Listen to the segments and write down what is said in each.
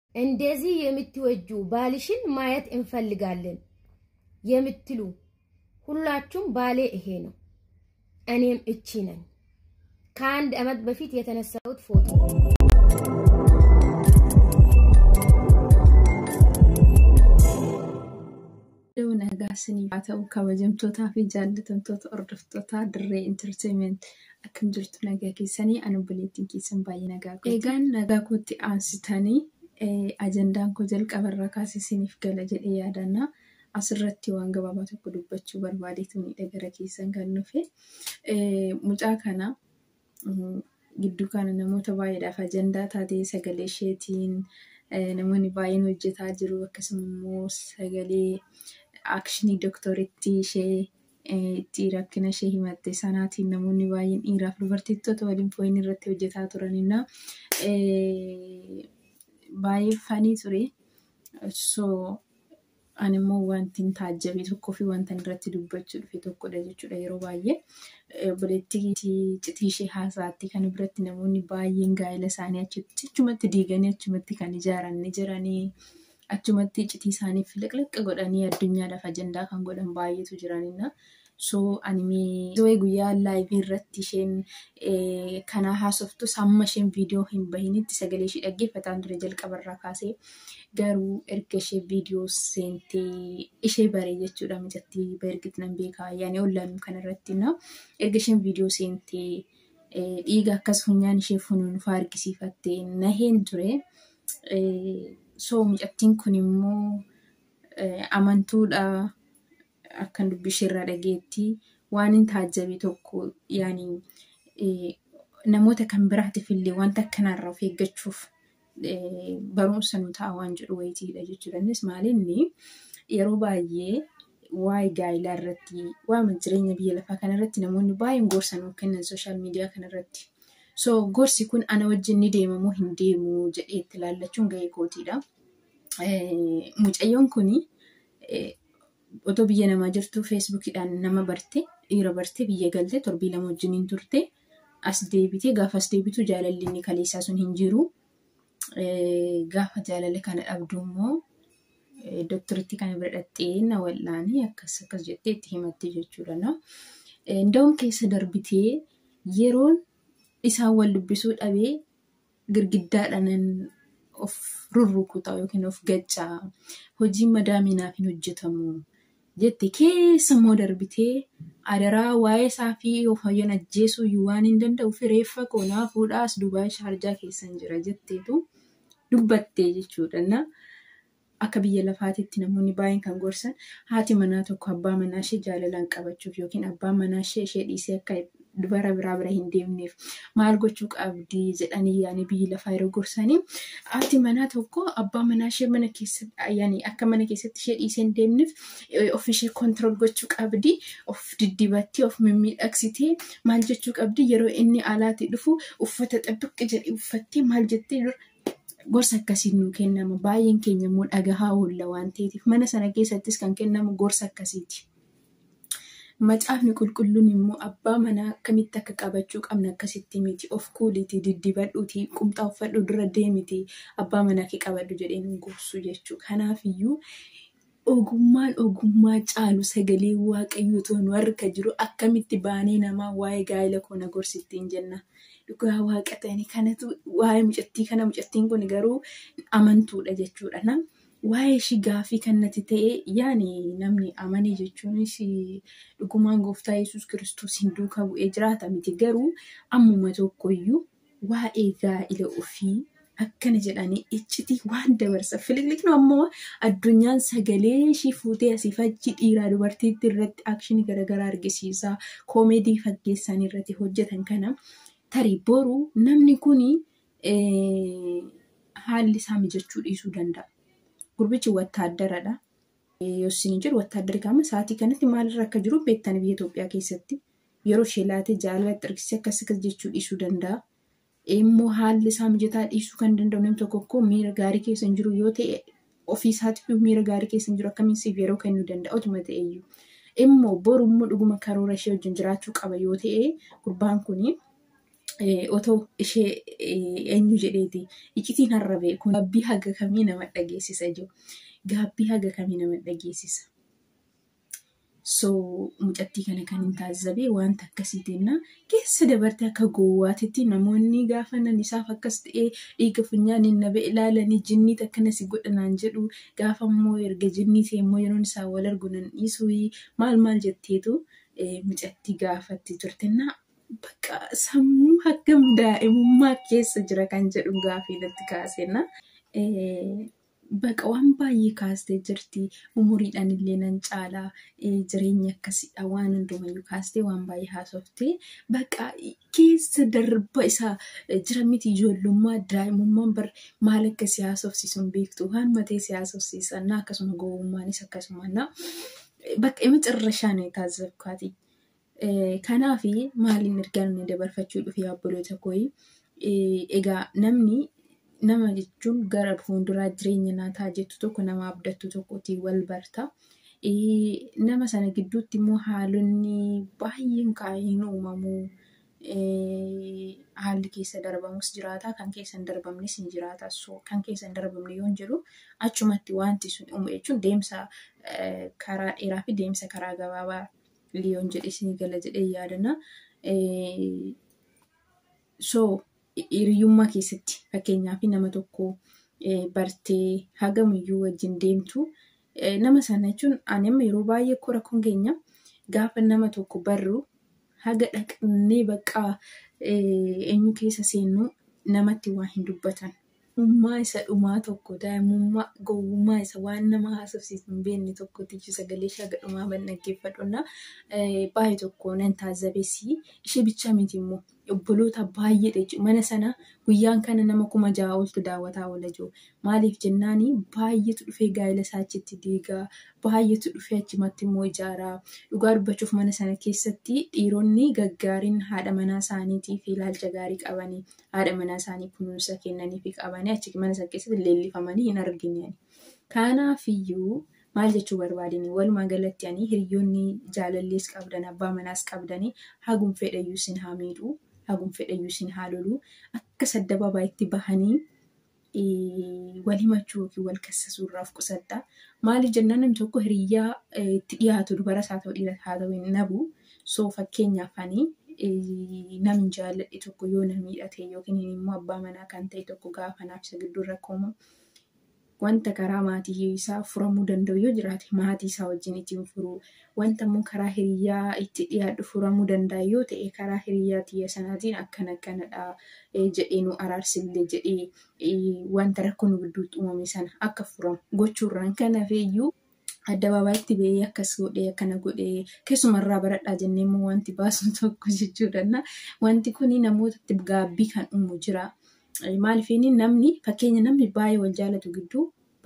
እንደዚህ የምትወጁ ባልሽን ማየት እንፈልጋለን የምትሉ ሁላችሁም ባሌ ይሄ ነው፣ እኔም እቺ ነኝ። ከአንድ ዓመት በፊት የተነሳሁት ፎቶ Dhuu nagaa isiniif haa ta'u kabajamtootaa fi jaallatamtoota hordoftoota dirree intarteementii akkam jirtu nagaa keessanii ani obboleettiin keessan baay'ee nagaa kooti. Egaan nagaa kootti aansitanii ajandaan koo jalqabarraa kaasee isiniif gala jedhee yaadanna. Asirratti waan gabaabaa tokko dubbachuu barbaadeetu miidha gara keessan kan dhufe. Mucaa kana gidduu kana namoota baay'eedhaaf ajandaa taatee sagalee isheetiin namoonni baay'een hojjetaa jiru akkasuma immoo sagalee akshinii dooktoritti ishee itti rakkina ishee himatte sanaatiin namoonni baay'een dhiiraaf dubartittoota waliin fooyin irratti hojjetaa turanina baay'ee fanii ture. So ani immoo wanti taajjabe tokkoo fi wanta irratti dubbachuu dhufe tokkodha jechuudha yeroo baay'ee. Obboleettii citii ishee haasaatti kan biratti namoonni baay'een gaa'ela isaanii achumatti diiganii achumatti kan ijaaran ni jiranii. Achumatti citii isaanii filiqliqqa godhanii addunyaadhaaf ajandaa kan godhan baay'eetu jiranidha. So ani guyyaa laayivii irratti isheen kana haasoftus hamma isheen viidiyoo hin bahinitti sagalee ishee dhaggeeffataan ture jalqabarraa kaasee garuu erga ishee viidiyoo seentee ishee baree jechuudha mijattii beergit nan beekaa yaani ollaan kanarratti na erga isheen viidiyoo seentee dhiiga akkas funyaan ishee funuunfaa argisiifattee naheen ture. So mucattiin kun immoo amantuudha akkan dubbisheerraa dhageetti waan hin taajjabe tokko yaani namoota kan biraatiif illee wanta akkanaarraa of eeggachuuf barumsa nu ta'a waan jedhu wayitiidha jechuudha. Innis maalinni yeroo baay'ee waa'ee gaa'ilaa irratti waa'ee jireenya biyya lafaa kanarratti namoonni baay'een gorsa nuuf kennan sooshaal miidiyaa kanarratti. So gorsi kun ana wajjin ni deema moo hin deemu jedhee itti ilaallachuun gahee kootiidha. Mucayyoon kuni otoo biyya namaa jirtu feesbuukidhaan nama barte dhiira barte biyya galte torbii lama wajjiniin turte as deebite gaafa as deebitu jaalalli inni kaleessaa sun hin jiru. Gaafa jaalala kana dhabdu immoo dooktoritti kana bira dhattee na wal'aanii akkas akkas jettee itti himatte jechuudha. Nda'uun keessa darbitee yeroon isaan wal dubbisuu dhabee girgiddaadhaan of rurrukutaa yookiin of gaccaa hojiin madaaminaaf hin hojjetamu jette keessa immoo darbitee adaraa waa'ee isaa fi of hayyan ajjeesuu iyyuu waan hin danda'uuf reeffa koonaa fuudhaas Dubaay Shaarjaa keessan jira jetteetu dubbattee jechuudha. Akka biyya lafaatitti namoonni baay'een kan gorsan haati manaa tokko abbaa manaa ishee jaalalaan qabachuuf yookiin abbaan manaa ishee ishee dhiisee akka dubara biraa bira hin deemneef maal gochuu qabdi jedhanii yaani biyyi lafaa yeroo gorsanii haati manaa tokko abbaa manaa ishee mana keessatti yaani akka mana keessatti ishee dhiisee hin deemneef of ishee kontirool gochuu qabdi of diddibattee of mimmiidhagsitee maal jechuu qabdi yeroo inni alaatii dhufu uffata xabbiqqi jedhee uffattee maal jettee gorsa akkasiin nuu kennama baay'een keenya immoo dhagahaa oolla waan ta'eef mana sana keessattis kan kennamu gorsa akkasiiti. Macaafni qulqulluun immoo abbaa manaa akkamitti akka qabachuu qabna akkasitti miti of kuuliti diddibadhuuti qumxaa uffadhu dura deemiti abbaa manaa kee qabadhu jedhee nu gorsu jechuudha. Kanaafiyyuu ogummaan ogummaa caalu sagalee waaqayyoo ta'u nu harka jiru akkamitti baanee namaa waa'ee gaa'ela koo na gorsittiin jenna. Dhugaa waaqa ta'anii kanatu waa'ee mucattii kana mucattiin kun garuu amantuudha jechuudha. waa'ee ishii gaaffii kan natti ta'e yaani namni amane jechuunis dhugumaan gooftaa yesus kiristoos hin duukaa bu'ee jiraata miti garuu ammuma tokkoyyuu waa'ee gaa'ila ofii akkana jedhanii iccitii waan dabarsa filiqliqnu ammoo addunyaan sagalee ishii fuutee asii fachi dhiiraa dubartiitti irratti akshinii garaagaraa argisiisaa koomeedii faggeessan irratti hojjetan kana tarii boru namni kuni haalli isaa mijachuu dhiisuu danda'a. Gurbichi wattaaddaradha. Yoo isin jiru wattaaddarri qaama sa'aatii kanatti maalirra akka jiru beektan biyya Itoophiyaa keessatti yeroo ishee laatee jaalala agarsiisee akkas akkas jechuu dhiisuu danda'a. Immoo haalli isaa mijataa dhiisuu kan danda'u namni tokko tokko miira gaarii keessa hin jiru yoo ta'e ofii isaatiif miira gaarii keessa hin jiru akkamiin siif yeroo kennuu danda'a otuma ta'eyyuu. Immoo boru immoo dhuguma karoora ishee wajjin jiraachuu qaba yoo ta'e gurbaan kuni otoo ishee eenyu jedheeti iccitiin harrabee kun gaabbii haga kamii nama dhageessisa jiru. Gaabbii haga kamii nama dhageessisa. So mucattii kana kan hin taasisabee wanta akkasiitiin keessa dabartee akka gowwaatitti namoonni gaafa nan isaaf akkas ta'ee dhiiga funyaaniin na ba'e ilaalanii jinniit akkanas godhanaan jedhu gaafa immoo erga jinnii ta'e immoo yeroon isaa wal argu nan dhiisuu maal maal jetteetu mucattii gaafatti turtennaa bakka sammuu haggam daa'imummaa keessa jira kan jedhu gaafii natti kaasenna. Baqa waan baay'ee kaastee jirti. Umuriidhaan illee nan caalaa jireenya akkasidha waan hundumayyuu kaastee waan baay'ee haasoftee baqa keessa darba isaa jira miti ijoollummaa daa'imummaan bar maal akka si haasofsiisu hin beektu waan matee si haasofsiisan akkasuma gowwummaanis akkasuma bakka ima cirrashaan taasifkaati. Kanaaf maaliin ergaan dabarfachuu dhufe obboloota kooyi egaa namni nama jechuun gara fuulduraa jireenya naataa jettu tokko nama abdattu tokkotiin wal barta. Nama sana gidduutti immoo haalonni baay'een kaa'een uumamuu haalli keessa darbamus jiraata kan keessa hin darbamnes ni jiraata. Kan keessa hin darbamne yoo jedhu achumatti wanti sun uumu jechuun deemsa karaa dheeraa fi deemsa karaa gabaabaa liyoon jedhe isin gala jedhee yaadana. So hiriyyummaa keessatti fakkeenyaaf nama tokko bartee hagamuyyuu wajjin deemtu nama sana jechuun ani amma yeroo baay'ee koo rakkoon keenya gaafa nama tokko barru haga dhaqnee bakka eenyu keessa seennu namatti waa hin dubbatan. Ummaa isa dhumaa tokko daa'imummaa gowwummaa isa waan nama haasofsiisu hin beekne tokkotichi sagalee ishee haga dhumaa ban dhaggeeffadhunna baay'ee tokko nan taazabessi ishee bicha miti immoo obboloota baay'eedha jechuudha. Mana sana guyyaan kana nama kuma ja'a oltu daawwataa oola jiru. Maaliif jennaani baay'eetu dhufee gaa'ela isaa achitti diigaa baay'eetu dhufee achumatti immoo ijaaraa dhugaa dubbachuuf mana sana keessatti dhiironni gaggaariin haadha manaa isaaniitii fi ilaalcha gaarii qabanii haadha manaa isaanii kunuunsa kennanii fi qabanii achi mana sana keessatti leellifamanii hin argine. Kanaafiyyuu maal jechuu barbaadini walumaa galatti ani hiriyoonni jaalallees qabdan abbaa manaas qabdanii hagum fedhayyuu sin haa miidhuu hagum fedhayyuu sin haa loluu akka saddababaa itti bahanii wal himachuu yookiin wal kassasuu irraaf qusadha. Maaliif jennaan namni tokko hiriyyaa itti dhiyaatu dubaras haa ta'u dhiiras haa ta'u hin dhabu. So fakkeenyaaf ani namni jaalladhe tokko yoo na miidhate yookiin immoo abbaa manaa kan ta'e tokko gaafa naaf isa gidduu rakkoomu wanta karaa maatii isaa furamuu danda'u yoo jiraate maatii isaa wajjin ittiin furuu wanta immoo karaa hiriyyaa itti dhiyaadhu furamuu danda'a yoo ta'e karaa hiriyyaa tiyya sanaatiin akkana akkanadha jedhee nu araarsillee jedhee wanta rakkoo nu gidduutti uumame sana akka furamu gochuurraan kanaafeeyyuu addabaabaatti ba'ee akkas godhee akkana godhee keessumarraa baradhaa jennee immoo wanti baasu tokko jechuudha. Wanti kun namootatti gaabbii kan uumu jira. Maaliif namni fakkeenya namni baay'ee wal jaalatu gidduu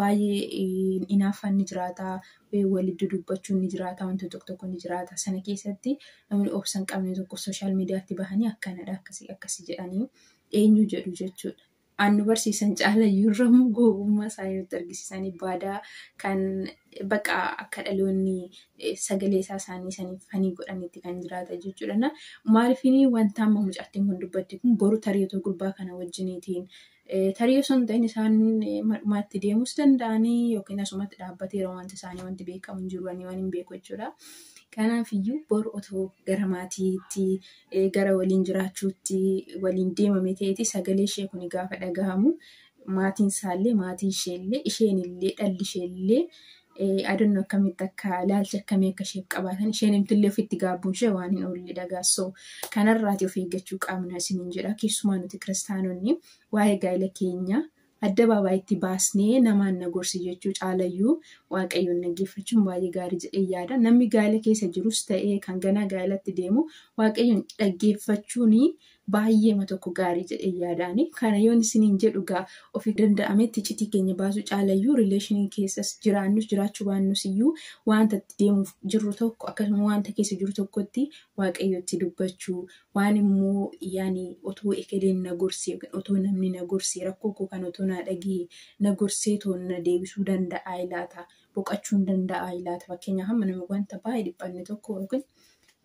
baay'ee hinaaffaan ni jiraata. Walitti dubbachuun ni jiraata. Wantoota tokko tokko ni jiraata. Sana keessatti namni obsa hin qabne tokko sooshaal miidiyaatti bahanii akkanadha akkasii akkasii jedhanii eenyu jedhu jechuudha. Annu barsiisan caalayyuu irra gowwummaa isaanii nutti argisiisanii baadaa kan baqa akka dhaloonni sagalee isaa isaanii saniif fanii godhanitti kan jiraata jechuudha. Maaliifini wanta amma mucattiin kun dubbatte kun boru tarii gurbaa kana wajjiniitiin tarii osoo hin ta'in isaan madhumaatti deemus danda'anii yookiin asumatti dhaabbateera wanti isaanii wanti beekamu hin jiru waan hin beeku jechuudha. Kanaafiyyuu boru otoo gara maatiitti gara waliin jiraachuutti waliin deemame ta'eeti sagalee ishee kun gaafa dhagahamu maatiin isaallee maatii isheellee isheenillee dhalli isheellee adannu akkamitti akka ilaalcha akkamii akka isheef qabaatan isheen himtillee ofitti gaabbuun ishee waan hin oolle dhagaassoo kanarraati of eeggachuu qabna isiniin jedha keessumaa nuti kiristaanonni waa'ee gaa'ela keenya addabaabaatti baasnee namaan na gorsi jechuu caalayyuu waaqayyoon dhaggeeffachuun baay'ee gaarii jedhee yaada. Namni gaa'ela keessa jirus ta'ee kan ganaa gaa'elatti deemu waaqayyoon dhaggeeffachuun baay'eema tokko gaarii jedhee yaadaani. Kana yoon isiniin jedhu gaa ofii danda'ametti iccitii keenya baasu caalayyuu rileeshinii keessas jiraannus jiraachuu baannus iyyuu wanta itti deemuuf jirru tokko akkasuma wanta keessa jiru tokkotti waaqayyotti dubbachuu waan immoo yaani otoo ekeleen na gorsee otoo namni na gorsee rakkoo koo kan otoo na dhagee na gorsee toon na deebisuu danda'a laata boqachuu danda'a laata fakkeenyaaf amma nama wanta baay'ee dhiphanne tokko yookiin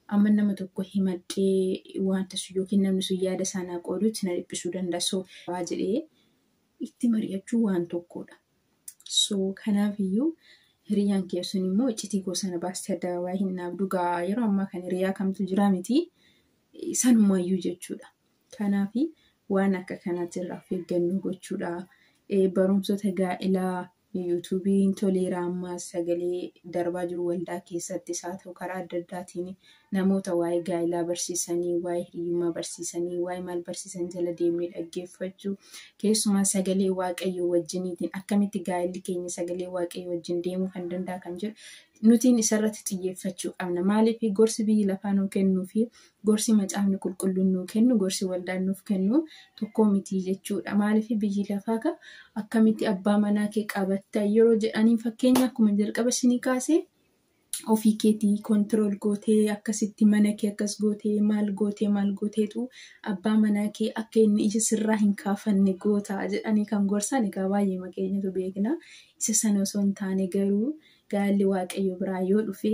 amma nama tokko himadhee wanta sun yookiin namni sun yaada isaanaa qoodutti na dhiphisuu danda'a. So waa jedhee itti mari'achuu waan tokkodha. So kanaafiyyuu hiriyyaan kee sun immoo iccitii koo sana baastee adda hin naaf dhugaa yeroo ammaa kana hiriyaa kamtu jira miti sanumayyuu jechuudha. Kanaafi waan akka kanaatti irraa of eeggannoo gochuudha. Barumsota gaa'ilaa yuutuubiin toleera ammaas sagalee darbaa jiru waldaa keessattis haa ta'u karaa adda addaatiin namoota waa'ee gaa'ilaa barsiisanii waa'ee hiriyyummaa barsiisanii waa'ee maal barsiisan jala deemnee dhaggeeffachuu keessumaa sagalee waaqayyoo wajjiniitiin akkamitti gaa'illi keenya sagalee waaqayyoo wajjin deemuu kan danda'a kan jedhu nutiin isarratti xiyyeeffachuu qabna. Maaliif gorsi biyyi lafaa nuu kennuu fi gorsi macaafni qulqulluun nuu kennu gorsi waldaan nuuf kennu tokko miti jechuudha. Maaliif biyyi lafaa ka akkamitti abbaa manaa kee qabatta yeroo jedhanii fakkeenya akkuma jalqaba isinii kaasee ofii keetii kontirool gootee akkasitti mana kee akkas gootee maal gootee maal gooteetu abbaa manaa kee akka inni ija sirraa hin kaafanne goota jedhanii kan gorsan egaa baay'ee maqeenyatu beekna. Isa sana osoo hin taane garuu gaalli waaqayyo biraa yoo dhufe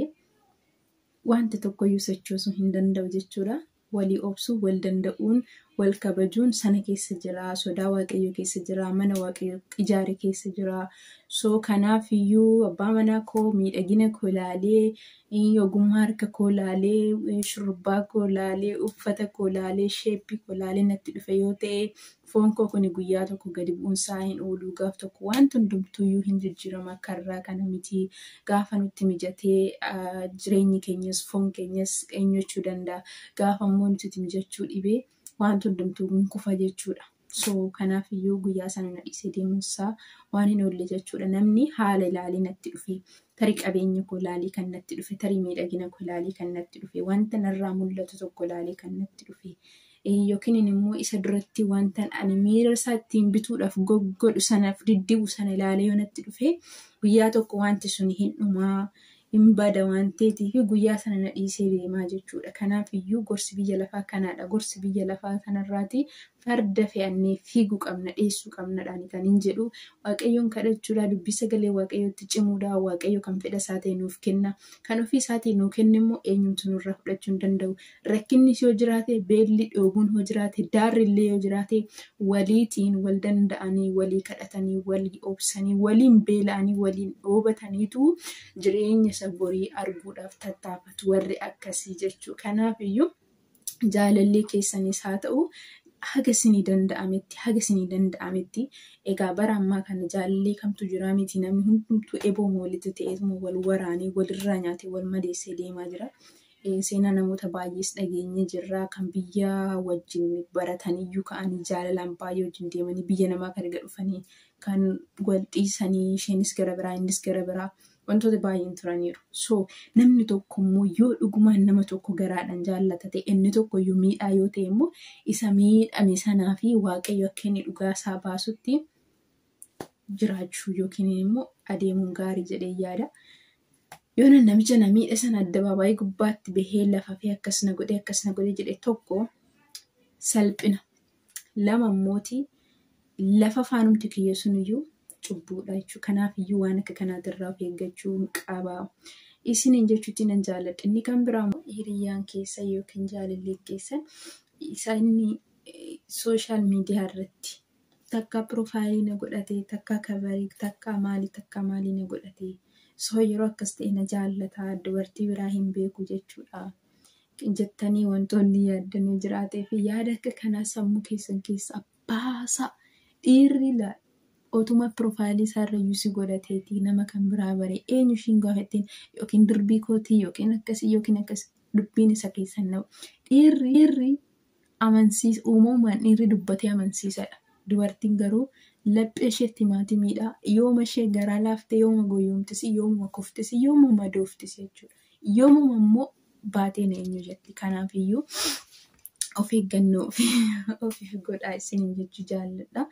wanta tokkoyyuu sochoosuu hin danda'u jechuudha. Walii obsuu, wal danda'uun, wal kabajuun sana keessa jira. Sodaa waaqayyoo keessa jira. Mana waaqayyoo ijaare keessa jira. So kanaaf iyyuu abbaa manaa koo miidhagina koo ilaalee, ogummaa harka koo ilaalee, shurrubbaa koo ilaalee, uffata koo ilaalee, sheeppii koo ilaalee natti dhufe yoo ta'e foon koo kun guyyaa tokko gadi bu'uunsaa hin oolu. Gaaf tokko wanti hundumtuuyyuu hin jijjiirama akka irraa kana miti. Gaafa nutti mijatee jireenyi keenyas foon keenyas eenyachuu danda'a. Gaafa immoo nuti mijachuu dhibee wanti hundumtuu hin kufa jechuudha. So kanaaf iyyuu guyyaa sana na dhiisee deemuunsaa waan hin oolle jechuudha. Namni haala ilaalii natti dhufe, tarii qabeenya koo ilaalii kan natti dhufe, tarii miidhagina koo ilaalii kan natti dhufe, wanta narraa mul'atu tokko ilaalii kan natti dhufe. Yookiin immoo isa duratti wanta ani miira isaa ittiin bituudhaaf godhu sanaaf diddibu sana ilaalee yoo natti dhufe guyyaa tokko wanti sun hin dhumaa. hin bada waan ta'eetiif guyyaa sana na dhiisee deemaa jechuudha. Kanaaf iyyuu gorsi biyya lafaa kanaadha. Gorsi biyya lafaa kanarraati farda fe'annee fiiguu qabna, dheessuu qabnadhaan kan hin jedhu. Waaqayyoon kadhachuudha, dubbii sagalee waaqayyootti cimuudha. Waaqayyo kan fedha isaa ta'e nuuf kenna. Kan ofii isaatiin nuu kenne immoo eenyumtu nurraa fudhachuu hin danda'u. Rakkinnis yoo jiraate, beelli dhoobuun yoo jiraate, daarri illee yoo jiraate, waliitiin wal danda'anii, walii kadhatanii, walii obsanii, waliin beela'anii, waliin dhoobataniitu jireenya isa borii arguudhaaf tattaafatu warri akkasii jechuu. Kanaaf iyyuu jaalallee keessanis haa ta'u haga isinii danda'ametti haga isinii danda'ametti egaa bara ammaa kana jaalallee kamtu jira miti namni hundumtuu ebooma walitti ta'eetuma wal waraanee walirraa nyaatee wal madeessee deemaa jira. Seenaa namoota baay'ees dhageenye jirra kan biyya wajjin barataniyyuu ka'anii jaalalaan baay'ee wajjin deemanii biyya namaa kan erga dhufanii kan wal dhiisanii isheenis gara biraa innis gara biraa wantoota baay'een turaniiru. So namni tokko immoo yoo dhugumaan nama tokko garaadhaan jaallata ta'e inni tokko iyyuu miidhaa yoo ta'e immoo isa miidhame sanaa fi waaqayyo akka inni dhugaa isaa baasutti jiraachuu yookiin immoo adeemuun gaarii jedhee yaada. Yoo namicha na miidha sana addabaabaayii gubbaatti bahee lafa fi akkasina godhee akkasina godhee jedhe tokko salphina. Lama immooti lafa faanumti kiyya suniyyuu cubbuudha jechuudha. Kanaaf iyyuu waan akka kanaatirraa of eeggachuu qaba. Isiniin jechuutti nan jaalladha. Inni kan biraa hiriyyaan keessa yookiin jaalallee keessa isa inni sooshaal miidiyaa irratti takka piroofaayilii na godhatee takka kabarii takka maalii takka maalii na godhatee soo yeroo akkas ta'e na jaallataa dubartii biraa hin beeku jechuudha. Jettanii wantoonni yaaddanuu jiraatee fi yaada akka kanaa sammuu keessan keessa baasa dhiirri laala. otuma piroofaayilii isaarra yuusii godhateeti nama kan biraa bare eenyu ishiin gaafatteen yookiin dirbii kootii yookiin akkasii yookiin akkasii dubbiin isa keessan na'u. Dhiirri dhiirri amansiisa uumamumaan dhiirri dubbatee amansiisadha. Dubartiin garuu laphee isheetti maatimiidha. Yooma ishee garaa laaftee yooma goyoomtisi yooma kuftisi yooma madooftisi jechuudha. Yoomuma immoo baateen eenyu jetti. Kanaaf iyyuu of eeggannoo ofiif godhaa isiniin jechuu jaalladha.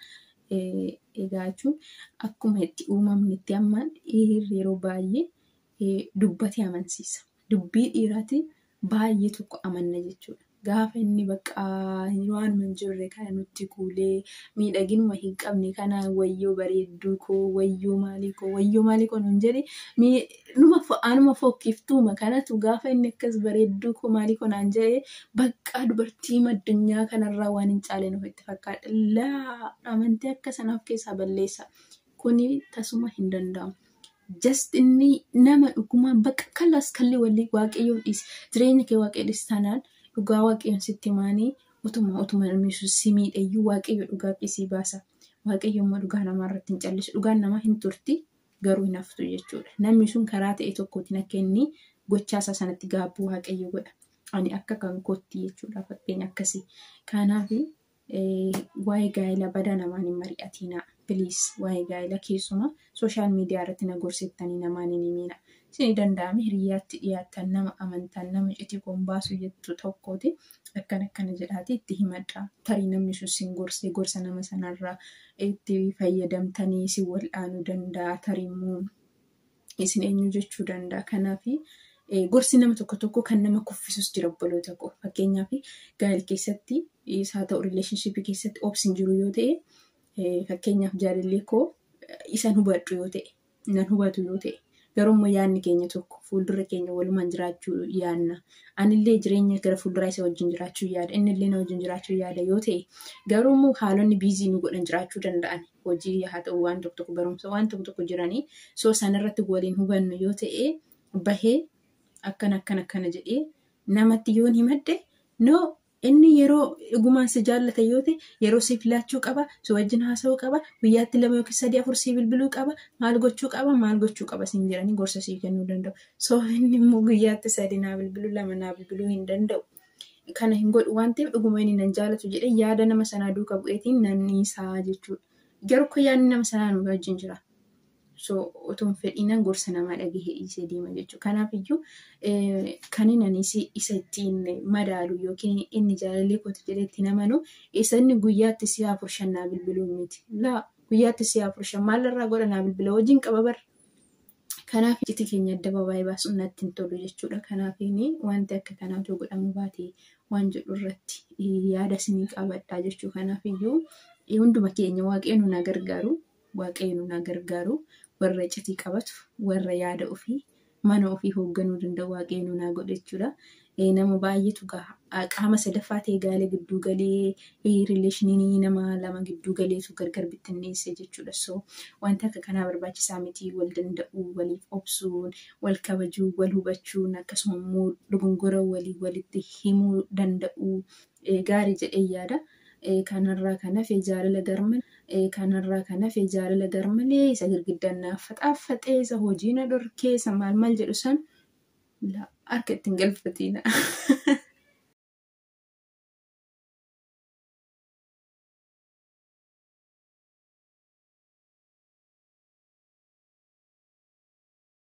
egaa jechuun akkuma itti uumamni itti ammaan dhiirri yeroo baay'ee dubbatee amansiisa. Dubbii dhiiraati baay'ee tokko amanna jechuudha. gaafa inni bakka waanuma hin jirre kana nutti kuulee miidhaginuma hin qabne kana wayyoo bareedduu koo wayyoo maalii koo wayyoo maalii koo nun jedhe numa anuma fokkiftuuma kanatu gaafa inni akkas bareedduu koo maalii koo naan jedhe bakka dubartii addunyaa kanarraa waan hin caaleen ofitti fakkaata laa amantii akka sanaaf keessaa balleessa kuni tasuma hin danda'amu. just inni nama dhugumaan bakka kallas kalli walii waaqayyoon dhiise jireenya kee waaqayyo dhiise taanaan dhugaa waaqayyoon sitti himaanii utuma utuma namni si miidhayyuu waaqayyo dhugaa qisii baasa waaqayyo immoo dhugaa namaa irratti hin callisu dhugaan namaa hin turti garuu hin haftu jechuudha namni sun karaa ta'e tokkootiin akka inni gochaasaa sanatti gaabbuu waaqayyo godha ani akka kan kootti jechuudha fakkeenya akkasii kanaaf waa'ee gaa'ela badaa namaan hin mari'atinaa. Piliis waa'ee gaa'ela keessumaa sooshaal miidiyaa irratti na gorsettanii namaan hin himina. Isin danda'ame hiriyaatti dhiyaatan nama amantaan nama iccitii koon baasu jettu tokkooti akkan akkana jedhaati itti himadha. Tarii namni sun sin gorsee gorsa nama sanarraa itti fayyadamtanii si wal'aanuu danda'a. Tarii immoo isin eenyu jechuu danda'a. Kanaaf gorsi nama tokko tokko kan nama kuffisus jira obboloota koo. Fakkeenyaaf gaa'ela keessatti isaa ta'u rileeshnshiipii keessatti obsin jiru yoo ta'e fakkeenyaaf jaalallee koo isan hubadhu yoo ta'e nan hubatu yoo ta'e garuu immoo yaadni keenya tokko fuuldura keenya walumaan jiraachuu yaadna anillee jireenya gara fuulduraa isa wajjin jiraachuu yaada innillee na wajjin jiraachuu yaada yoo ta'e garuu immoo haalonni biizii nu godhan jiraachuu danda'an hojii haa ta'u waan tokko tokko barumsa waan tokko tokko jiranii soo sanarratti waliin hubannu yoo ta'e bahee akkana akkana akkana jedhee namatti yoon himadde noo inni yeroo dhugumaan si jaallata yoo ta'e yeroo si filachuu qaba si wajjin haasa'uu qaba guyyaatti lama yookiin sadii afur si bilbiluu qaba maal gochuu qaba maal gochuu qaba siin jedhanii gorsa sii kennuu danda'u soo inni immoo guyyaatti sadii naa bilbiluu lama naa bilbiluu hin danda'u kana hin godhu waan ta'eef dhuguma inni nan jaalatu jedhee yaada nama sanaa duuka bu'eetiin nan isaa jechuudha garuu akka yaadni nama sanaa nu wajjin jira. so otoo hin fedhiinan gorsa namaa dhagahee dhiisee deema jechuudha. Kanaaf iyyuu kan inni isa ittiin madaalu yookiin inni jaalallee kootu jedhee ittiin amanu isa inni guyyaatti si'a afur shan naa bilbiluu miti. Laa guyyaatti si'a afur shan maalirraa godha naa bilbila wajjin qaba bara. Kanaaf iccitii keenya adda babaayee baasuun natti hin tolu jechuudha. Kanaaf wanti akka kanaatu godhamu baate waan jedhu irratti yaada isinii qabadhaa jechuu. Kanaaf iyyuu hunduma keenya waaqayyoon nu gargaaru. Waaqayyo nu gargaaru. warra iccitii qabatu warra yaada ofii mana ofii hoogganuu danda'u waaqayyo nu naa godhe jechuudha. Nama baay'eetu qaama sadaffaa ta'e gaala gidduu galee rileeshinii nama lama gidduu galeetu gargar bittinneesse jechuudha. So wanta akka kanaa barbaachisaa miti wal danda'uu waliif obsuun wal kabajuu wal hubachuun akkasuma immoo dogongora walii walitti himuu danda'uu gaarii jedhee yaada. Kanarraa kan hafe jaalala garmalee kanarraa kan hafe jaalala garmalee isa girgiddaan naaf faxaaffaxee isa hojii na dhorkee isa maal maal jedhu san harka ittiin galfatiina.